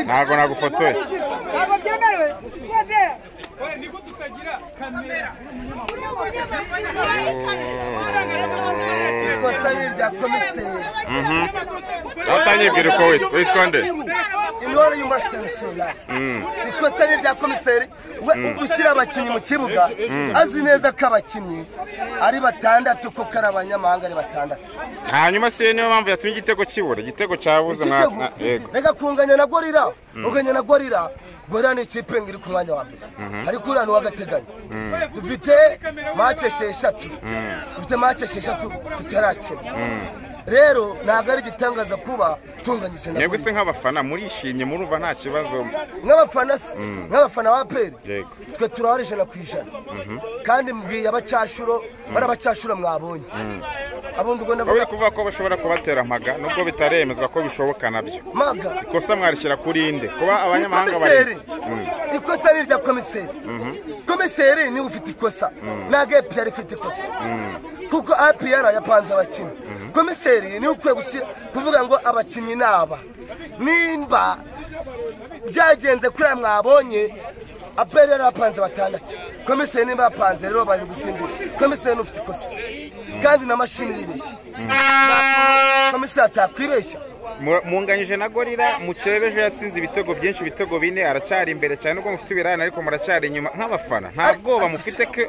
ntabwo nagufotoye ntabwo byemerewe wese ikosa ni irya komiseri utanyibwira uko witwa witwa nde intore y'umurasire nasiyonari ikosa ni irya komiseri we ushyira abakinnyi mu kibuga azi neza ko abakinnyi ari batandatu kuko ari abanyamahanga ari batandatu hanyuma siyo niyo mpamvu yatumye igitego kibura igitego cyabuze mwa igitego mwa- yego reka kunganya na gorira kunganya na gorira gorira ni ikipe ngo iri ku mwanya wa mbere ariko uriya ni uw'agateganyo dufite mace esheshatu dufite mace esheshatu tutarakina rero ntabwo ari igitangaza kuba tunganyije na mwebwe gorira se nk'abafana murishimye murumva nta kibazo nk'abafana se nk'abafana ba peri Yego. twe turabara ijana ku ijana kandi mbwiye abacashuro bari abacashuro mwabonye abundi ubwo wowe ndavuga kuvuga ko bashobora kubatera mpaga nubwo bitaremezwa ko bishoboka nabyo maga ikosa mwarishyira kuri inde kuba Ni abanyamahanga bari komiseri ikosa ni irya komiseri komiseri niwe ufite ikosa ntabwo apr ifite ikosa kuko apr yapanze abakinnyi komiseri niwe ukwiye gushyira kuvuga ngo abakinnyi ni aba nimba byagenze kuri aya mwabonye apr yari yapanze batandatu komiseri niba yapanze rero bari gusimbiza komiseri niwe ufite ikosa kandi na mashini iribeshya komiseri atakwibeshya Mu- munganyije na gorira mukeba ejo yatsinze ibitego byinshi ibitego bine aracyari imbere cyane ubwo mufite ibirarane ariko muracyari inyuma nk'abafana nta Ariko- bwoba mufite ko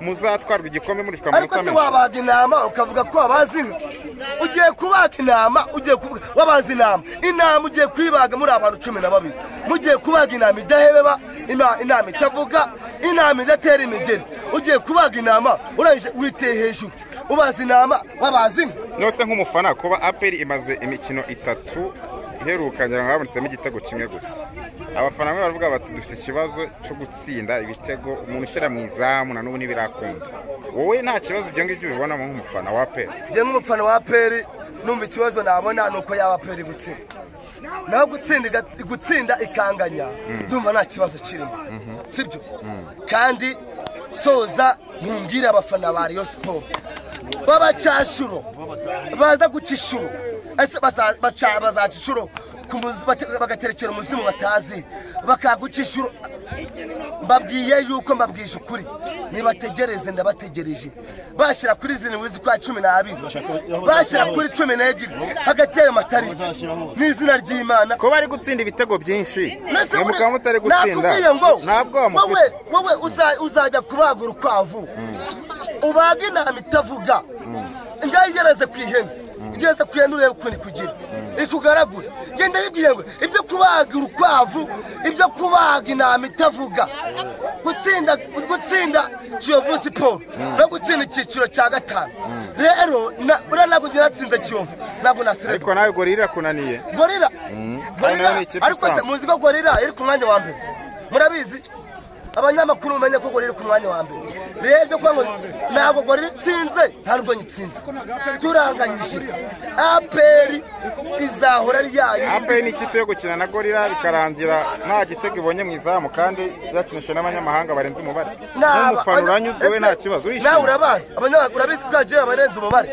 muzatwarwa igikombe murishwa mu ariko minota se make wabaga intama ukavuga ko wabazi inka ugiye kubaga intama ugiye kuvuga wabazi intama intama ugiye kuyibaga muri abantu cumi na babiri mugiye kubaga intama idahebeba ina- intama itavuga intama idatera imigeri ugiye kubaga intama urangije witeye hejuru ubazi intama wabazi inka nose nk'umufana kuba aperi imaze imikino itatu iheruka ngira ngo habonetsemo igitego kimwe gusa abafana bamwe baravuga bati dufite ikibazo cyo gutsinda ibitego umuntu ushyira mu izamu na n'ubu ntibirakunda wowe nta kibazo ibyo ngibyo ubibonamo nk'umufana wa aperi njye nk'umufana wa peri numva ikibazo nabona ni uko yaba peri gutsinda naho gutsinda iga- gutsinda ikanganya ndumva nta kibazo kirimo sibyo kandi soza ntumbwire abafana ba riyo siporo b'abacashuro baza guca inshuro ese baza- baca- bazaca inshuro ku muzi- bate- bagaterekera umuzimu batazi bakaguca inshuro mbabwiye yuko mbabwije ukuri nibategereze ndabategereje bashyira kuri zirindwi z'ukwa cumi n'abiri bashyira kuri cumi n'ebyiri hagati y'ayo matariki ni izina ry'imana kuba ari gutsinda ibitego byinshi Mbese mwe uri- mukaba mutari gutsinda nakubwiye ngo ntabwo wowe mufite wowe uza- uzajya kubaga urukwavu ubaga intama itavuga ngaho igereze ku ihene igereze ku ihene urebe ukuntu ikugira ikugaragura genda yibwiye ngo ibyo kubaga urukwavu ibyo kubaga intama itavuga gutsinda gutsinda kiyovu siporo no gutsinda icyiciro cya gatanu rero na- buriya ntabwo njye natsinze kiyovu ntabwo nasereka ariko nawe gorira irakunaniye gorira Kandi nayo gorira ni ikipe ariko se isanzwe. muzi ko gorira iri ku mwanya wa mbere murabizi abanyamakuru mumenye ko gorira iri ku mwanya wa mbere rero ibyo kuvuga ngo ntabwo gorira itsinze ntabwo nyitsinze turanganyije aperi izahora ari yayo aperi ni ikipe yo gukina na gorira bikarangira nta gitego ibonye mu izamu kandi yakinisha n'abanyamahanga barenze umubare n'umufana uranyuzwe we nta kibazo nawe urishimye urabazi abanyamakuru urabizi ko hajyayo abarenze umubare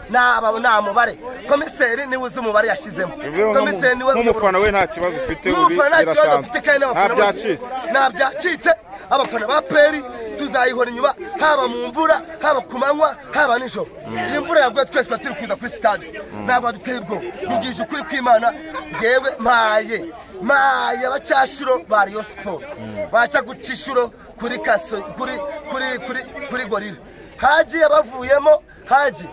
naba nta mubare komiseri niwe uzi umubare yashyizemo Bivuze ngo komiseri niwe nk'umu- nk'umufana we uyobora nta kibazo ufite ubi n'umufana nta kibazo afite kandi birasanzwe nta n'abafana byacitse nta byacitse abafana ba peri tuzayihora inyuma haba mu mvura haba ku manywa haba nijoro iyi mvura yaguye twese tuba turi kuza kuri sitade ntabwo baduteye ubwoba mubwije ukuri kw'imana ngewe mpaye mpaye abacashuro ba riyo siporo baca guca inshuro kuri kaso kuri kuri kuri kuri gorira hagiye bavuyemo hagiye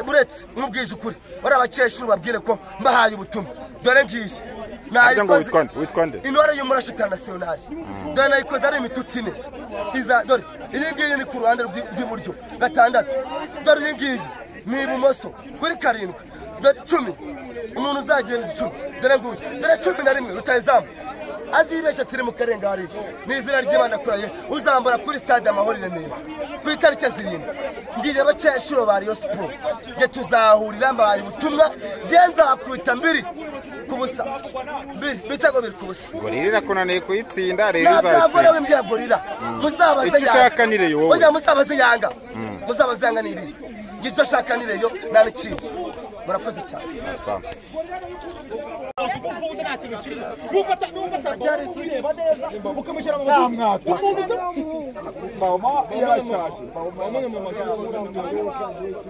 buretse nkubwije ukuri bariya abakecuru babwire ko mbahaye ubutumwa dore ngiyi Harya ngo witwa nde? Witwa nde? intore y'umurasho internationali dore nayikoze ari imituti ine iza dore iyi ngiyi ni ku ruhande rw'i- rw'iburyo gatandatu dore iyi ngiyi ni ibumoso kuri karindwi dore icumi umuntu uzagenda icumi dore nguyu dore cumi na rimwe rutayizamu azibeshya turi mu karenga hariya ni izina ry'imana kuraye uzambara kuri stade amahoro i remera ku itariki ya zirindwi ngiye abakecuru ba riyo siporo nge tuzahurira mbahaye ubutumwa genza hakubita mbiri ku busa mbiri ibitego biri ku busa gorira irakunaniye kuyitsinda rero ntabyagora izayitsinda w'imbya gorira muzabaze Icyo ushaka ni Rayon wowe. Oya, muzabaze yanga muzabaze yanga n'ibizi ngicyo ashaka ni reyo nta n'ikindi murakoze cyane Asante. ukaza ukumva nta kintu kirimo n'ubwo ata- n'ubwo atarwara ubireba neza ukamushyira mu mazi umuntu utamufite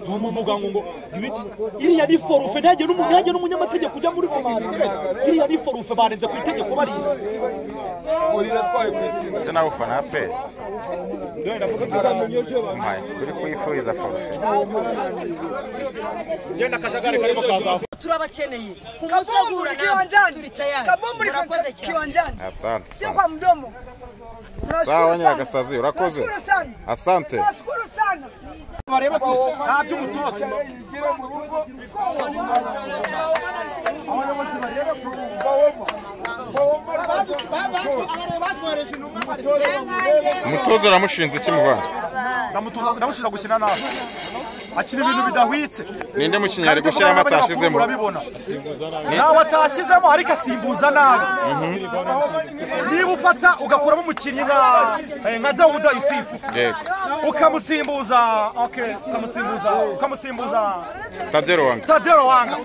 mumuvuga ngo ngo ibiki iriya ni forufe ntajya n'umu- ntajya n'umunyamategeko ujya muri komite iriya ni forufe barenze ku itegeko barize ese nawe ufana aperi mpaye kuri kuyifuriza forufe genda akajagari karimo kazafu turabakeneye ku munsi wo guhura Kabumbu namwe kiwanjani. turi tayari Kabumbu murakoze cyane kiwanjani. asante Sio asante. kwa mdomo. Sawa, Tunashukuru sana. Nyiragasazi, urakoze. Tunashukuru sana. Asante. Tunashukuru sana. bareba gusa nta by'umutoza umutoza uramushinze ikimuvana ndamutoza ndamushinja gukina nawe akina ibintu bidahwitse ninde mukinnyi ari gushyiramo atashizemo urabibona ntawe atashizemo ariko asimbuza nabi niba ufata ugakuramo umukinnyi nka eh, nka dawuda yusifu yego ukamusimbuza okay, ukamusimbuza ukamusimbuza tadero wange tadero wanga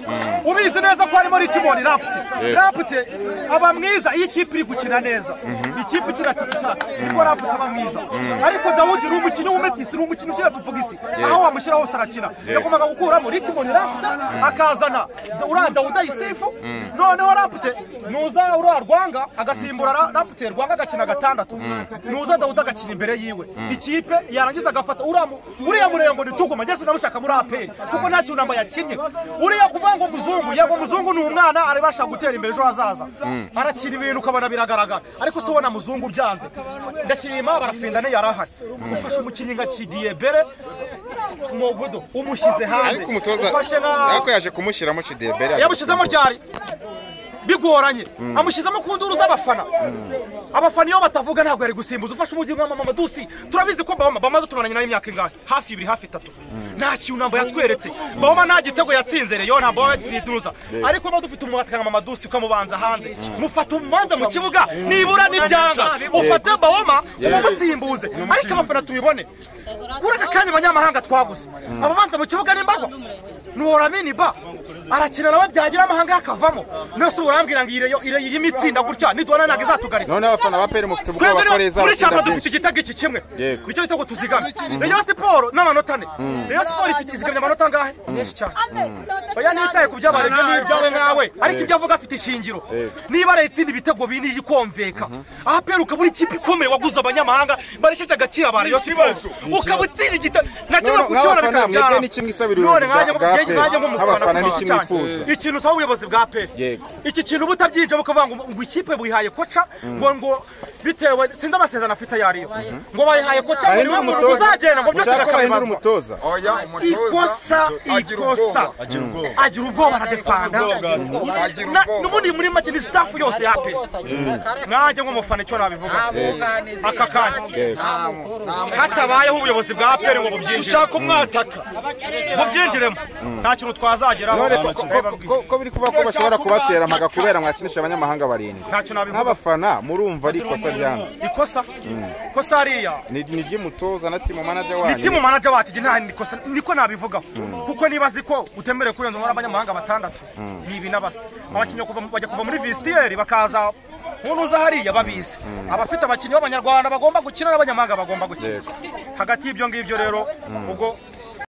ubizi neza ko harimo rikimoni rapute rapute aba mwiza iyo ikipe iri gukina neza ikipe ikina tikitaka niko rapute aba mwiza ariko dawudi uri umukinnyi w'umetisi uri umukinnyi ushyira tupogisi aho wamushyira hose arakina yagombaga gukuramo rikimoni rapute akazana da- uriya dawuda yusifu noneho rapute nuza uriya rwanga agasimbura ra- rapute rwanga agakina gatandatu nuza dawudi agakina imbere yiwe ikipe yarangiza agafata uriya mu- uriya murengo nituguma ngeze namushaka muri aperi kuko nta cyunamo yakinnye uriya kuvuga ngo muzungu yego muzungu ni umwana areba ashaka gutera imbere ejo hazaza arakina ibintu ukabona biragaragara ariko se ubona muzungu byanze ndashima barafindane yarahari ufashe umukinnyi nka kidiye bere mogudo umushyize hanze ariko umutoza ufashe nka ariko yaje kumushyiramo cidebere yamushyizemo ryari bigoranye amushyizemo ku nduru z'abafana abafana iyo batavuga ntabwo yari gusimbuza ufashe umugi nka mama dusi turabizi ko bama bama tumaranye nawe imyaka ingahe hafi ibiri hafi itatu nta kintu ntabwo yatweretse bama nta gitego yatsinze reyo ntabwo baba yakiduruza ariko niba dufite umuhate nka mama dusi ukamubanza hanze mufata umubanza mu kibuga nibura n'ibyanga ufate bawoma umusimbuze ariko abafana tubibone kuri aka kanya abanyamahanga twaguze abanza mu kibuga n'imbarwa ntiworamini ba arakina nawe byagira amahanga yakavamo nose urambwira ngo ireyo irimo itsinda gutya niduhana ntabwo izatugarika none abafana ba peri mufite ubwoba ko twebwe reza muri batsinda cyangwa dufite byinshi igitego iki kimwe Yego. nicyo gitego tuzigana reyo siporo n'amanota ane reyo siporo ifite izigamye amanota angahe menshi cyane oya ntitaye ku byabaye ibyo ni ibyawe nkawe ariko ibyo avuga afite ishingiro niba ari itsinda ibitego bine ikomveka aho apera ukaba uri ikipe ikomeye waguze abanyamahanga barishyashya agaciro ba reyo siporo ukaba utsinda igitego na kimwe None ku kibona nk'abafana, bikaba mwebwe byara ni kimwe isabira ubuyobozi bwa- nanjye bwa nk'umubyeyi, APR. nanjye nk'umufana Abafana ni kubaha kimwe cyane. mwifuza. ikintu usaba ubuyobozi bwa aperi Yego. iki kintu uba utabyinjira ukavuga ngo ngo ikipe buyihaye koca ngo ngo bitewe sinzi amasezerano afite ayo ariyo ngo bayihaye koca ngo bahindura niwe muntu umutoza uzagenda ngo byose ushaka ko bahindura bakabibazwa umutoza oya umutoza ikosa agira ikosa ubwoba agira ubwoba agira ubwoba aradefanda Agira Na- ubwoba. n'ubundi muri make ni sitafu yose ya aperi nanjye nk'umufana icyo nabivuga aka kanya hatabayeho ubuyobozi bwa aperi ngo bubyinjire ushaka umwataka bubyinjiremo nta kintu twazageraho none ko- ko- ko- ko- ko biri kuvuga ko bashobora kubatera amaga kubera mwakinisha abanyamahanga barindwi Ntacyo nabivuga. nk'abafana murumva ari ikosa ryande ikosa ikosa hariya ni ni iry'umutoza na timu manager wanyu timu manager wacu njye nta nikosa niko nabivugaho kuko niba azi ko utemerewe kurenza umubare w'abanyamahanga batandatu ni ibi n'abasa abakinnyi kuva mu- bajya kuva muri visitiyeri bakaza umuntu uza hariya babizi abafite abakinnyi b'abanyarwanda bagomba gukina n'abanyamahanga bagomba gukina hagati y'ibyo ngibyo rero ubwo